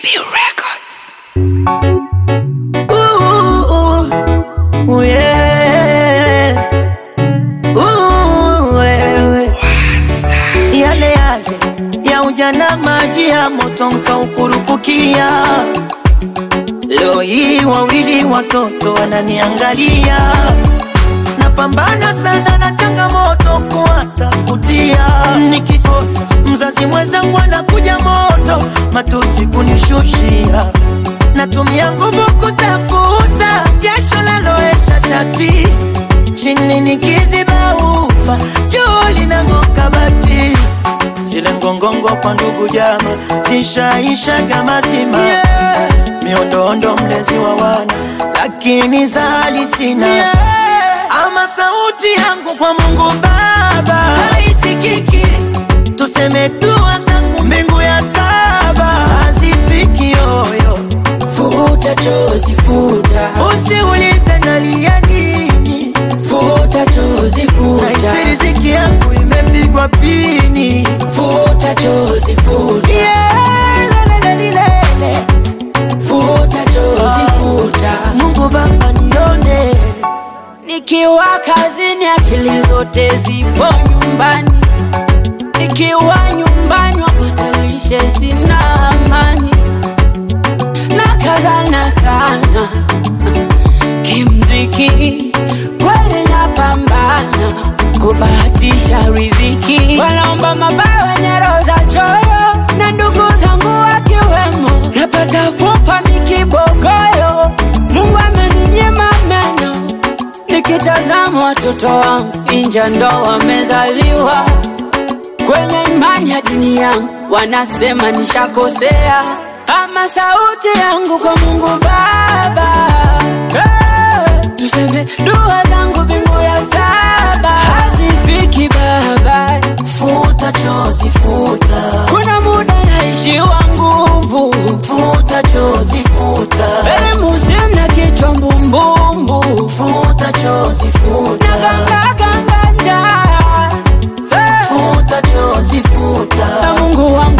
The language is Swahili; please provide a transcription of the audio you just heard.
Records. Ooh, ooh, yeah. Ooh, wewe. Yale yale ya ujana, maji ya moto nkaukurupukia. Leo hii wawili watoto wananiangalia, napambana sana na changamoto kuwatafutia. Nikikosa mzazi mwenzangu anakuja moto, matusi kunishushia natumia nguvu kutafuta jasho laloesha shati chini nikiziba ufa juu linang'oka bati zile ngongongo kwa ndugu jama zishaishaga mazima yeah. miondoondo mlezi wa wana lakini zali sina yeah. ama sauti yangu kwa mungu baba haisikiki tuseme dua zangu mbingu ya saba hazifiki yoyo Futa chozi futa, usiulize nalia nini futa chozi futa, naisi riziki yangu imepigwa pini futa chozi futa, Yeah, lelelelelele. futa chozi futa. mungu baba nione Nikiwa kazini akili zote zipo nyumbani, nikiwa nyumbani wakosalishe sina amani, nakazana sana kimziki, kweli napambana kubahatisha riziki, wanaomba mabaya wenye roho za choyo, na ndugu zangu wakiwemo, napata fupa mikibogoyo, Mungu ameninyima meno Nikitazama watoto wangu inja ndo wamezaliwa kwenye imani ya dini yangu, wanasema nishakosea, ama sauti yangu kwa Mungu Baba hey, tuseme dua zangu mbingu ya saba hazifiki Baba, futa chozi futa kuna muda naishiwa nguvu, futa chozi futa elimu sina, kichwa mbumbumbu futa chozi futa nagangaganganja hey. futa chozi futa na Mungu wangu